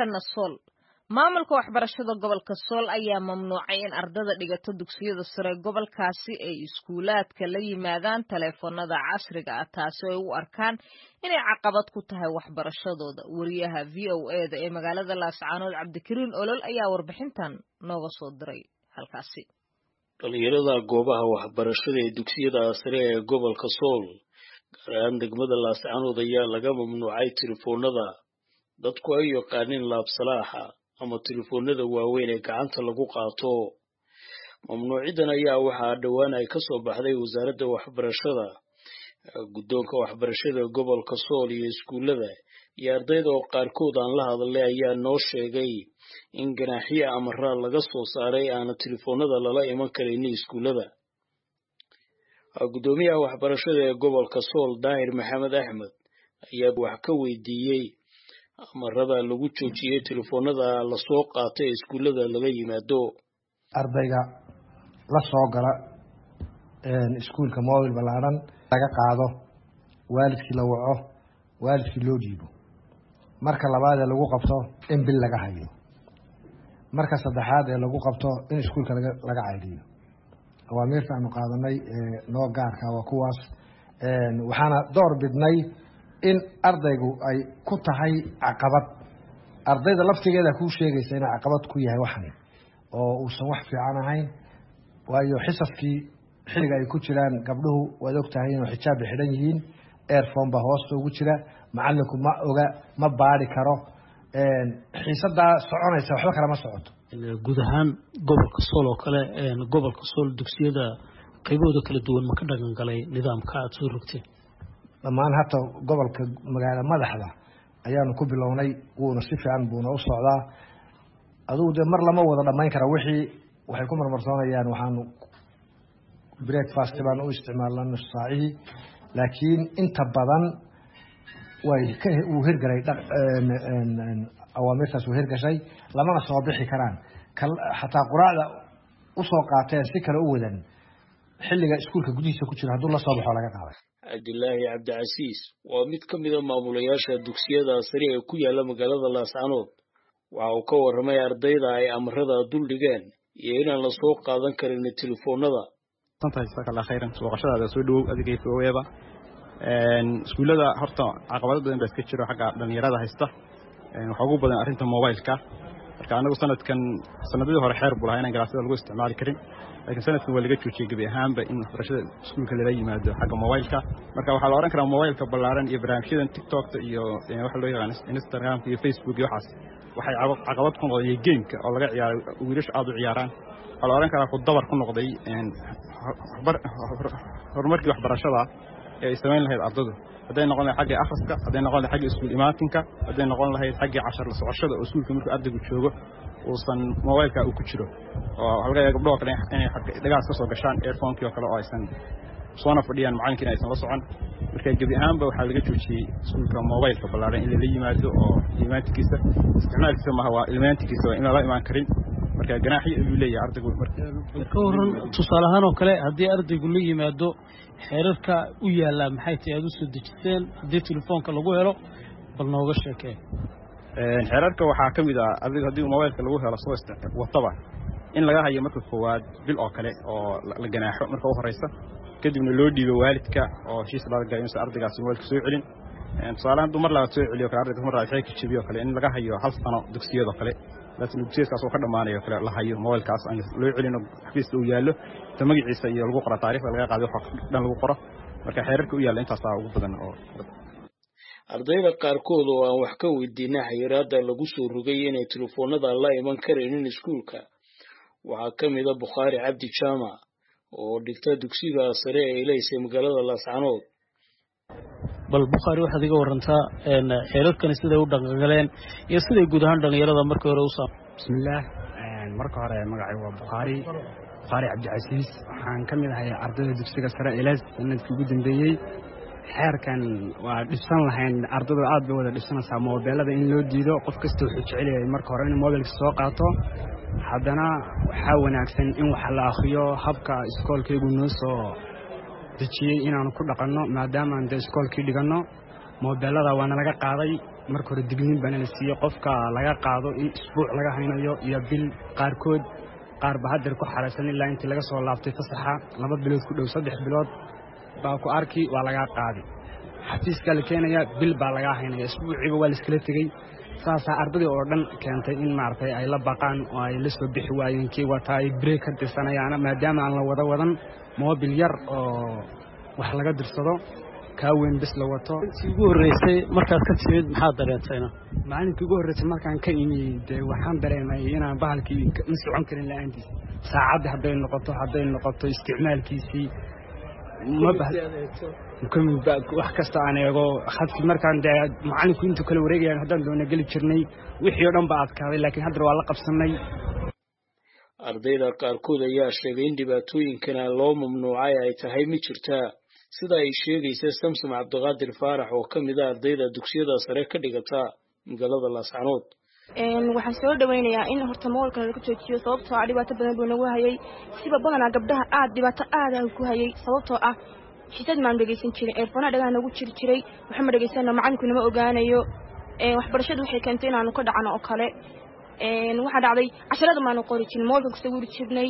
markana sool maamulka waxbarashada gobolka sool ayaa mamnuucay in ardada dhigata dugsiyada sare gobolkaasi ay iskuulaadka la yimaadaan taleefanada casriga ah taasi ay u arkaan inay caqabad ku tahay waxbarashadooda wariyaha v o eda ee magaalada laascaanood cabdikariin olol ayaa warbixintan nooga soo diray halkaasi dhalinyarada goobaha waxbarashada ee dugsiyada sare ee gobolka sool gaar ahaan degmada laascaanood ayaa laga mamnuucay telefoonada dadku ay yaqaaniin laabsalaaxa ama telefoonada waaweyn ee gacanta lagu qaato mamnuucidan ayaa waxaa dhowaan ay ka soo baxday wasaaradda waxbarashada guddoonka waxbarashada gobolka sool iyo iskuullada iyo ardayda oo qaarkood aan la hadlay ayaa noo sheegay in ganaaxiya amaraad laga soo saaray aana telefoonada lala iman karaynin iskuullada guddoomiyaha waxbarashada ee gobolka sool daahir maxamed axmed ayaa wax ka weydiiyey amarada lagu joojiyey telefoonada lasoo qaatay ee iskuullada laga yimaado ardayga la soo gala iskuulka mobil ballaadhan laga qaado waalidkii la waco waalidkii loo dhiibo marka labaad ee lagu qabto in bil laga hayo marka saddexaad ee lagu qabto in iskuulka laga caydhiyo awaamiirta aanu qaadanay noo gaarka waa kuwaas waxaana door bidnay in ardaygu ay ku tahay caqabad ardayda laftigeeda kuu sheegaysa inay caqabad ku yahay waxani oo uusan wax fiican ahayn waayo xisaskii xilliga ay ku jiraan gabdhuhu waad og tahay inuu xijaab bay xidhan yihiin airphone baa hoosta ugu jira macalinku ma oga ma baari karo xiisadaa soconaysa waxba kale ma socoto guud ahaan gobolka sool oo kale gobolka sool dugsiyada qaybahooda kala duwan ma ka dhaqan galay nidaamka aada soo rogteen dhammaan hata gobolka magaala madaxda ayaanu ku bilownay wuuna si fiican buuna u socdaa adugu dee mar lama wada dhammayn kara wixii waxay ku marmarsoonayaan waxaanu breakfast baan u isticmaalna nus saacihii laakiin inta badan way wuu hirgalay awaamirtaas wuu hirgashay lamana soo bixi karaan xataa quraacda usoo qaateen si kale u wadan xilliga iskuulka gudihiisa ku jira hadduu la soo baxo laga qaaday cabdilaahi cabdicasiis waa mid ka mida maamulayaasha dugsiyada sare ee ku yaala magaalada laascanood waxa uu ka warramay ardayda ay amarada dul dhigeen iyo inaan la soo qaadan karin telefoonada khayran booqashadaada soo dhawow adigay foweeba iskuullada horta caqabado badan baa iska jiro xagga dhalinyarada haysta waxaa ugu badan arrinta mobileka marka anagu sanadkan sanadadii hore xeer buu lahaa inaan galaasada lagu isticmaali karin laakiin sanadkan waa laga joojiyey gebi ahaanba in waxbarashada iskuulka lala yimaado xagga mobileka marka waxaa la odhan karaa mobileka ballaaran iyo barnaamijyadan tiktokta iyo waxa loo yaqaan instagramka iyo facebook iyo waxaas waxay caqabad ku noqdeen iyo gameka oo laga ciyaaray wiilashu aada u ciyaaraan waxaa la odhan karaa ku dabar ku noqday horumarkii waxbarashada ee ay samayn lahayd ardadu hadday noqon lahayd xaggii akhriska hadday noqon lahayd xaggii iskuul imaatinka hadday noqon lahayd xaggii cashar la socoshada oo iskuulka markuu ardaygu joogo uusan mobileka uu ku jiro oo waxaa laga yaaba gabdhoo kale inay dhagaas ka soo gashaan airphonekii oo kale oo aysan soona fadhiyaan macalinkiina aysan la socon marka gebi ahaanba waxaa laga joojiyey iskuulka mobileka ballaaran in lala yimaado oo imaantikiisa isticmaalkiisa maaha waa ilmaantikiisa waa in lala imaan karin marka ganaaxyo ayuu leeyahay ardaygu ka waran tusaale ahaan oo kale haddii ardaygu la yimaado xeerarka u yaallaa maxay tahay aada u soo dejiseen haddii telefoonka lagu helo bal nooga sheekee xeerarka waxaa ka mid ah ardaygu haddii mobilka lagu helo soo wataba in laga hayo marka koowaad bil oo kale oo la ganaaxo marka u horeysa kadibna loo dhiibo waalidka oo heshiis laga galay inuusan ardaygaasi mobilka soo celin tusaale hadduu mar labaad soo celiyo kale ardayga mar labaad xeerka jabiyo kale in laga hayo hal sano dugsiyadoo kale laakiin dugsiyadkaas oo ka dhammaanayo kale la hayo mobilkaas aan loo celino xafiiska uu yaallo ta magaciisa iyo lagu qoro taariikhda laga qaaday waxa dhan lagu qoro marka xeerarka u yaalla intaasaa ugu badan oo ardayda qaarkood oo aan wax ka weydiinay xayiraadda lagu soo rogay inay telefoonada la iman karaynin iskuulka waxaa ka mid a bukhaari cabdi jaamac oo dhigta dugsiga sare ee ilaysay magaalada laascanood bal bukhaari waxaad iga warantaa xeerarkani siday u dhaqangaleen iyo siday guud ahaan dhallinyarada markii hore u saam bismillaah marka hore magacay waa bukhaari bukhaari cabdicasiis waxaan ka mid ahay ardayda dugsiga sare ilays sanadkii ugu dambeeyey xeerkan waa dhibsan lahayn ardadu aad bay wada dhibsanaysaa moobeelada in loo diido qof kasta wuxuu jecel yahay marka hore inuu mobilka soo qaato haddana waxaa wanaagsan in wax la akhriyo habka iskoolkaygu noo soo dejiyey inaanu ku dhaqanno maadaamaan dee iskoolkii dhiganno moobeelada waana laga qaaday marka hore digniin baana la siiyey qofka laga qaado in isbuuc laga haynayo iyo bil qaarkood qaarba hadeer ku xaraysan ilaa intii laga soo laabtay fasaxa laba bilood ku dhow saddex bilood baa ku arki waa lagaa qaadi xafiiskaa la keenayaa bil baa lagaa haynaya isbuuciiba waa laiskala tegey saasaa ardadii oo dhan keentay in maaragtay ay la baqaan oo ay la soo bixi waayeen kii wataa ay breek ka tirsanayaana maadaama aan la wada wadan moobil yar oo wax laga dirsado kaa weyn bis la wato intii ugu horreysay markaad ka timid maxaad dareentayna maalinkii ugu horreysay markaan ka imi dee waxaan dareemay inaan bahalkii ma socon karin la-aantiis saacaddii hadday noqoto hadday noqoto isticmaalkiisii wax kasta aan eego hadkii markaan dee macallinku intuu kala wareegayaan haddaan doona geli jirnay wixii oo dhan ba adkaaday laakiin haddana waa la qabsanay ardayda qaarkood ayaa sheegay in dhibaatooyinkana loo mamnuucay ay tahay ma jirtaa sida ay sheegaysa samsom cabdiqaadir faarax oo ka mid a ardayda dugsiyada sare ka dhigata magaalada laascanood waxaan soo dhawaynayaa in horta moolka laga joojiyo sababtoo ah dhibaato badan buu nagu hayay siba badanaa gabdhaha aad dhibaato aada ku hayay sababtoo ah xisad maan dhegaysan jirin eerfoonaa dhagaha nagu jiri jiray waxama dhegaysana macalinku nama ogaanayo waxbarashadu waxay keentay inaanu ka dhacno oo kale waxaa dhacday casharada maanu qori jirin moolkan ku sawiri jirnay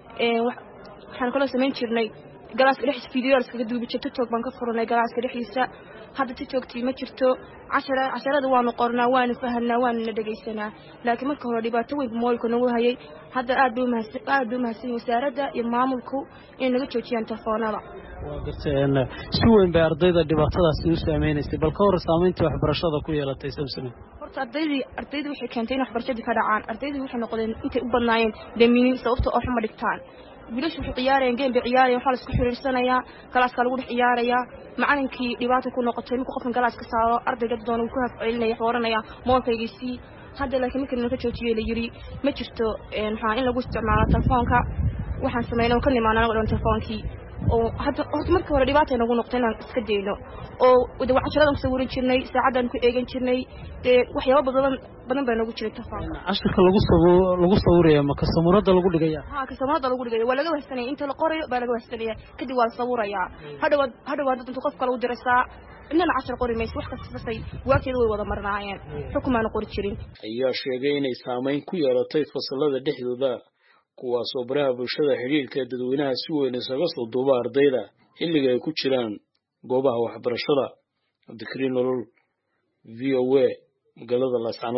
waxaan kaloo samayn jirnay galaaska dhexdiisa fideoyaal iskaga duubi jir tiktok baan ka furanay galaaska dhexdiisa hadda tiktoktii ma jirto casharada waanu qornaa waanu fahanaa waanuna dhegaysanaa laakiin marka hore dhibaato weyn moolka nagu hayay hadda aad bay umahadsan wasaaradda iyo maamulku inay naga joojiyaan telefoonada waa gartay si weyn bay ardayda dhibaatadaasi u saameynaysay bal ka hor saamayntii waxbarashada ku yeelatay samsone horta ardaydii ardaydii waxay keentay in waxbarashadii ka dhacaan ardaydii waxay noqdeen intay u badnaayeen daminin sababta oo xuma dhigtaan wiilashu waxay ciyaarayaan game bay ciyaarayan waxaa laisku xiriirsanayaa galaaska lagu dhex ciyaarayaa macalinkii dhibaata ku noqotay markuu qofkan galaas ka saaro ardayga doona wuu ku hafcelinaya xooranaya moolkaygiisii hadda laakiin markii naka joojiyey la yidhi ma jirto maxaa in lagu isticmaalo telefoonka waxaan sameynay oo ka nimaana anago dhan telefoonkii oo hadda horta markii hore dhibaata nagu noqto inaan iska dayno oo de casharadan ku sawiran jirnay saacaddaan ku eegan jirnay dee waxyaaba badan badan baa nagu jiray telefoonka cashirka lagu lagu sawiraya ma kasamuradda lagu dhigaya ha kasamuradda lagu dhigaya waa laga wahsanaya inta la qorayo baa laga wahsanaya kadib waa la sawirayaa hadhowaad hadhowaad dad intu qof kale u diraysaa inana cashar qori mayso wax kasta sasay waagteeda way wada marnaayeen xukumaana qori jirin ayaa sheegay inay saamayn ku yeelatay fasalada dhexdooda kuwaasoo baraha bulshada xidhiirka dadweynaha si weyn isaga soo duuba ardayda xilliga ay ku jiraan goobaha waxbarashada cabdikariin nolol v o a magaalada laascanood